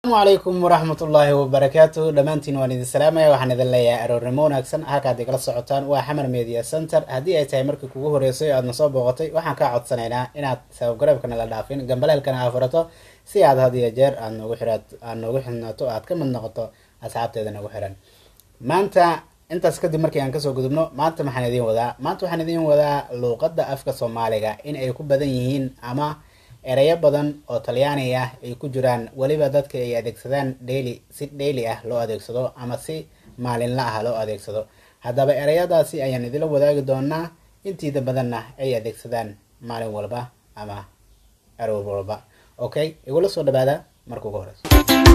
asalaamu calaykum waraxmat ullaahi wabarakaatu dhammaantiin waan idin salaamaya waxaan idin leeyahay aroornimo wanaagsan halkaad igala socotaan waa xamar media center haddii ay tahay markii kugu horreysay aadna soo booqatay waxaan kaa codsanaynaa inaad sababgareebka nala dhaafin gambaleelkana aa furato si aad had iyo jeer aad noogu xiraad aad noogu xidhnaato aad ka mid noqoto asxaabteeda nagu xiran maanta intaas kadib markii aan kasoo gudubno maanta maxaan idiin wadaa maanta waxaan idiin wadaa luuqadda afka soomaaliga in ay ku badan yihiin ama ereyo badan oo talyaani ah ay ku jiraan weliba dadka ay adeegsadaan daily si daily ah loo adeegsado ama si maalinla ah loo adeegsado haddaba ereyadaasi ayaan idila wadaagi doonaa intiida badanna ay adeegsadaan maalin walba ama aroor walba okay igula soo dhawaada marka ugu horeyso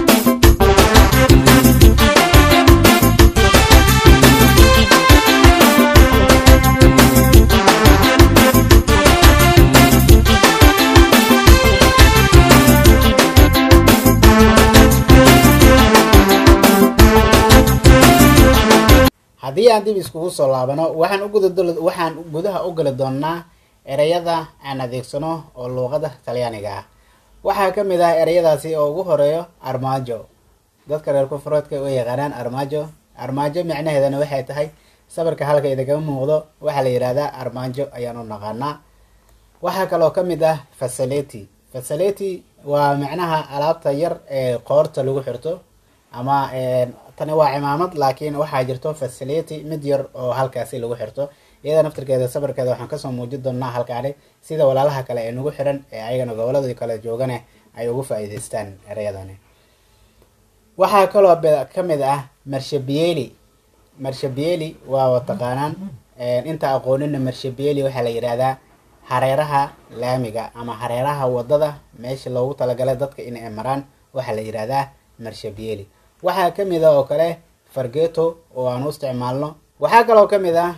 haddii aan dib iskugu soo laabano waxaan uguda waxaan gudaha u gali doonaa ereyada aan adeegsano oo luuqada talyaaniga ah waxaa ka mid ah ereyadaasi oo ugu horeeyo armaajo dadka reer koonfureedka u yaqaanaan armaajo armaajo micnaheedana waxay tahay sawirka halka idinkaga muuqdo waxaa la yidhahdaa armaajo ayaan u naqaanaa waxaa kaloo ka mid ah fasaleti fasaleti waa micnaha alaabta yar ee qoorta lagu xirto ama tani waa cimaamad laakiin waxaa jirto facility mid yar oo halkaasi lagu xirto iyada naftirkeeda sawirkeeda waxaan kasoo muujin doonaa halkaani sida walaalaha kale ee nagu xiran ee ayagana goboladii kale joogane ay ugu faa-iideystaan ereyadani waxaa kaloo kamid ah marshabieli marshabieli waa taqaanaan inta aqoonina marshabieli waxaa la yidhahdaa hareeraha laamiga ama hareeraha wadada meesha loogu talagalay dadka in ay maraan waxaa la yidhahdaa marshabieli waxaa ka mid ah oo kale fargeto oo aan u isticmaalno waxaa kaloo ka mid ah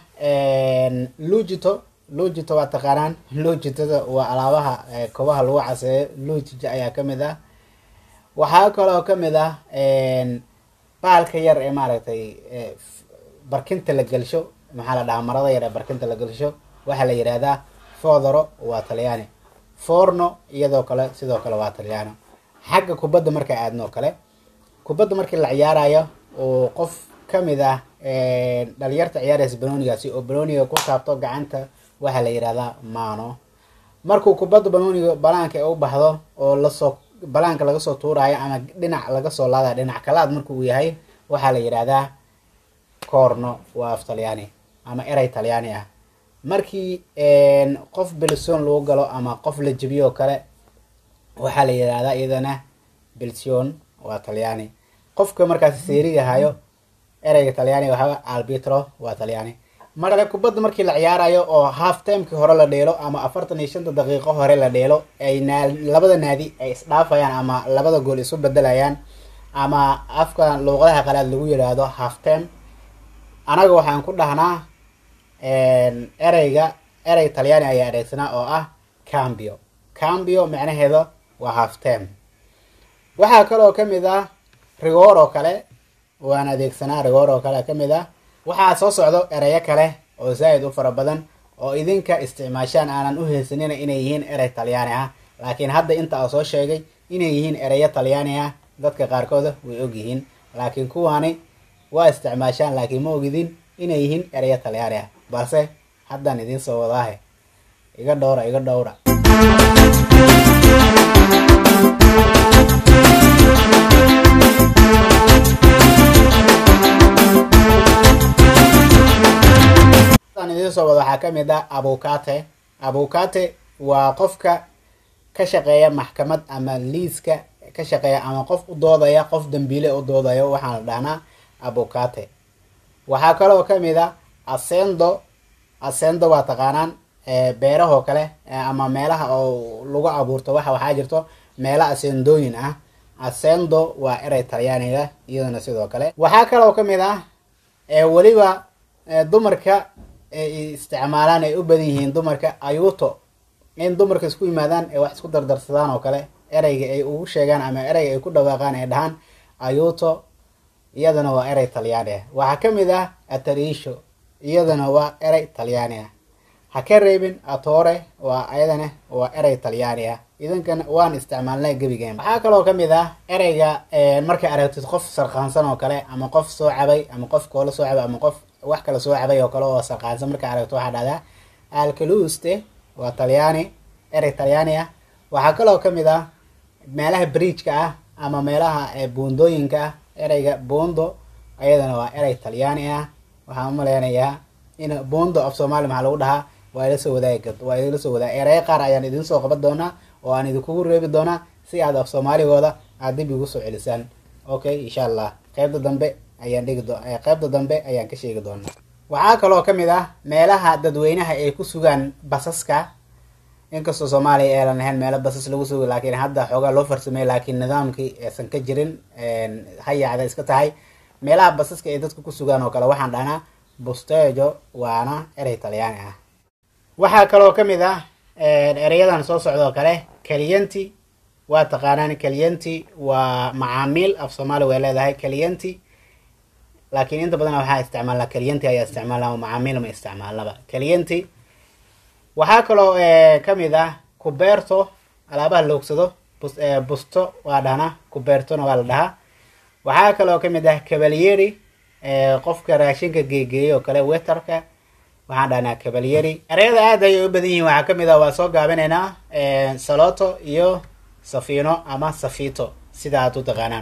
lugito lugito waa taqaanaan lugitada waa alaabaha kobaha lagu caseeyo lugija ayaa ka mid ah waxaa kaloo ka mid ah baalka yar ee maaragtay barkinta la gelsho maxaa la dhahaa marada yar ee barkinta la gelsho waxaa la yidhahdaa fodoro waa talyaani forno iyadoo kale sidoo kale waa talyaano xagga kubadda marka aadno kale kubadda markii la ciyaarayo oo qof kamid ah dhalinyarta ciyaaraysa banoonigaasi oo banooniga ku taabto gacanta waxaa la yidhahdaa mano markuu kubadda banooniga banaanka u baxdo oo lasoo banaanka laga soo tuurayo ama dhinac laga soo laadayo dhinac kalaad marka uu yahay waxaa la yidhahdaa corno waa af talyaani ama erey talyaani ah markii qof belson lagu galo ama qof la jebiyo oo kale waxaa la yidhahdaa iyadana belsion waa talyaani qofka markaas seeriga hayo ereyga talyaaniga waxaa albitro waa talyaani marale kubadda markii la ciyaarayo oo half timekii hore la dheelo ama afartan iyo shanta daqiiqo hore la dheelo ay naa labada naadi ay isdhaafayaan ama labada gool isu bedelayaan ama afka luuqadaha qalaad lagu yidhaahdo half time anaga waxaan ku dhahnaa ereyga erey talyaani ayaa adeegsanaa oo ah cambio cambio micnaheeda waa half time waxaa kaloo ka mid ah rigoor oo kale waan adeegsanaa rigoor oo kale ka mid ah waxaa soo socdo ereyo kale oo zaa'id u fara badan oo idinka isticmaashaan aanan u haysanina inay yihiin erey talyaani ah laakiin hadda inta aa soo sheegay inay yihiin ereyo talyaani ah dadka qaarkooda way og yihiin laakiin kuwaani waa isticmaashaan laakiin ma ogidin inay yihiin ereyo talyaani ah balse haddaan idiin soo wadaahe iga dhowra iga dhowra idiin soo wada waxaa ka mid ah abukate abukate waa qofka ka shaqeeya maxkamad ama liiska ka shaqeeya ama qof u doodaya qof dambiile u doodayo waxaan la dhahnaa abukate waxaa kaloo ka mid ah asendo asendo waa taqaanaan beerahoo kale ama meelaha oo lagu abuurto waxa waxaa jirto meelo asendooyin ah asendo waa erey talyaaniga iyadana sidoo kale waxaa kaloo ka mid ah weliba dumarka ay isticmaalaan ay u badan yihiin dumarka ayuto in dumarka isku yimaadaan ee wax isku dardarsadaan oo kale ereyga ay ugu sheegaan ama ereyga ay ku dhawaaqaan ay dhahaan ayuto iyadana waa erey talyaani ah waxaa ka mid ah atarisho iyadana waa erey talyaani ah ha ka reebin atore waa ayadana waa erey talyaani ah idankan waan isticmaalnay gebigeen waxaa kaloo kamid ah ereyga markay aragtid qof sarqaansan oo kale ama qof soo cabay ama qof koola soo cabay ama qof wax kala soo cabay oo kale oo sarqaansan markay aragto waxaa dhahdaa alkaluste waa talyaani erey talyaani ah waxaa kaloo kamid ah meelaha bridgeka ah ama meelaha buundooyinka ah ereyga buundo ayadana waa erey talyaani ah waxaan umaleynayaa in buundo af soomaali maxaa lagu dhahaa waa ila soo wadaagi waa idila soo wadaag ereye qaar ayaan idin soo qaban doonaa oo aan idinkugu reebi doonaa si aad af soomaaligooda aad dib igu soo celisaan okay insha allah qeybta dambe ayaan dhigi do qeybta dambe ayaan ka sheegi doonaa waxaa kaloo kamid ah meelaha dadweynaha ay ku sugaan basaska inkastoo soomaaliya eelan lahayn meelo basas lagu sugo laakiin hadda xoogaa loo farsamey laakiin nidaamkii aysan ka jirin hayacda iska tahay meelaha basaska ay dadka ku sugaan oo kale waxaan dhahnaa bustejo waana erey talyaani ah waxaa kaloo kamid ah ereyadan soo socda oo kale kaliyanti waa taqaanaan kaliyanti waa macaamiil af soomaali way leedahay kaliyanti laakiin inta badan waxaa isticmaalnaa kaliyanti ayaa isticmaalnaa macaamiil ma isticmaalnaba kaliyanti waxaa kaloo kamid ah kubeerto alaabaha loogsado busto waa dhahnaa kubeertona waa la dhahaa waxaa kaloo kamid ah cavalieri qofka raashinka geegeeya oo kale weterka waxaan dhahnaa cavalieri ereyada aad ayay u badan yihiin waxaa kamid ah waa soo gaabinaynaa saloto iyo safino ama safito sida aad u taqaanaan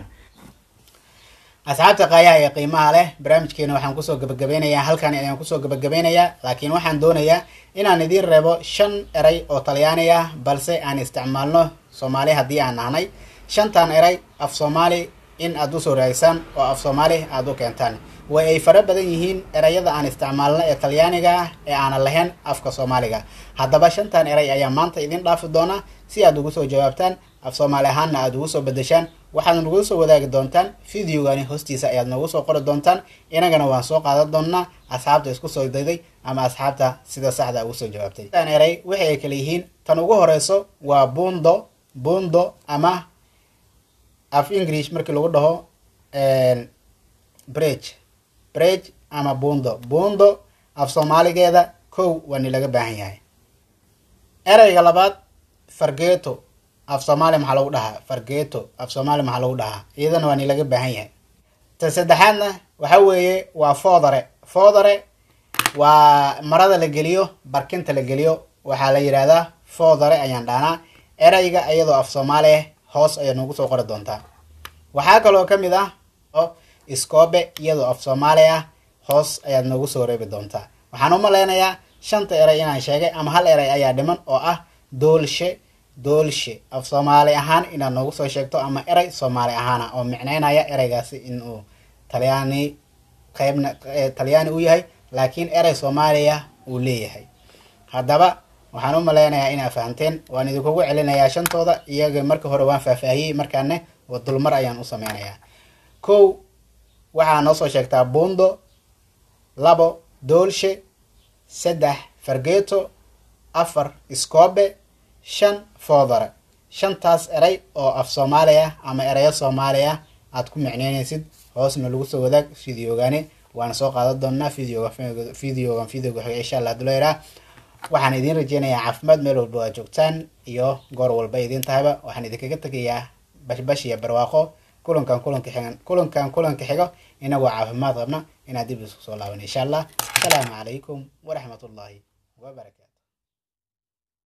asxaabta qaayaha ee qiimaha leh barnaamijkeena waxaan kusoo gabagabeynayaa halkani ayaan kusoo gabagabeynayaa laakiin waxaan doonayaa inaan idiin reebo shan erey oo talyaani ah balse aan isticmaalno soomaali haddii aan nahnay shantan erey af soomaali in aad usoo raagisaan oo af soomaali aada u keentaan way ay fara badan yihiin ereyada aan isticmaalno ee talyaaniga ah ee aanan lahayn afka soomaaliga haddaba shantan erey ayaa maanta idin dhaafi doonaa si aad ugu soo jawaabtaan af soomaali ahaanna aada ugu soo bedeshaan waxaad nagu soo wadaagi doontaan videogani hoostiisa ayaad noogu soo qori doontaan inagana waan soo qaadan doonaa asxaabta isku soo dayday ama asxaabta sida saxda ugu soo jawaabtay tan erey waxay ay kala yihiin tan ugu horeyso waa buundo buundo ama af english markii lagu dhaho bridge bridge ama buundo buundo af soomaaligeeda kow waa ni laga baahan yahay ereyga labaad fargeeto af soomaali maxaa lagu dhahaa fargeeto af soomaali maxaa lagu dhahaa iyadana waa ni laga baahan yahay ta saddexaadna waxa weeye waa foodare foodare waa marada la geliyo barkinta la geliyo waxaa la yidhaahdaa foodare ayaan dhahnaa ereyga iyadoo af soomaali ah hoos ayaa noogu soo qori doontaa waxaa kaloo kamid ah oo iskoobe iyadoo af soomaali ah hoos ayaad noogu soo reebi doontaa waxaan u maleynayaa shanta erey inaan sheegay ama hal erey ayaa dhiman oo ah doolshe doolshe af soomaali ahaan inaad noogu soo sheegto ama erey soomaali ahaana oo micneynaya ereygaasi inuu talyaani qeybna talyaani u yahay laakiin erey soomaaliya uu leeyahay haddaba waxaan u maleynayaa inaa fahamteen waan idinkugu celinayaa shantooda iyaga marka hore waan faahfaahiyey markaane dulmar ayaan u sameynayaa kow waxaa noo soo sheegtaa buundo labo doolshe saddex fargeeto afar iskoobe shan foodare shantaas erey oo af soomaali ah ama ereyo soomaali ah aad ku micneynaysid hoosna lagu soo wadaag videogaani waana soo qaadan doonaa videoga videogan videoga xiga insha allah duleeraa waxaan idiin rajeynayaa caafimaad meel walba aad joogtaan iyo goor walba idiin tahayba waxaan idinkaga tegayaa bashbash iyo barwaaqo kulankan kulanka xigan kulankan kulanka xigo inagoo caafimaad qabna inaad dib isku soo laaban insha allah asalaamu calaykum waraxmat ullaahi wabarakatu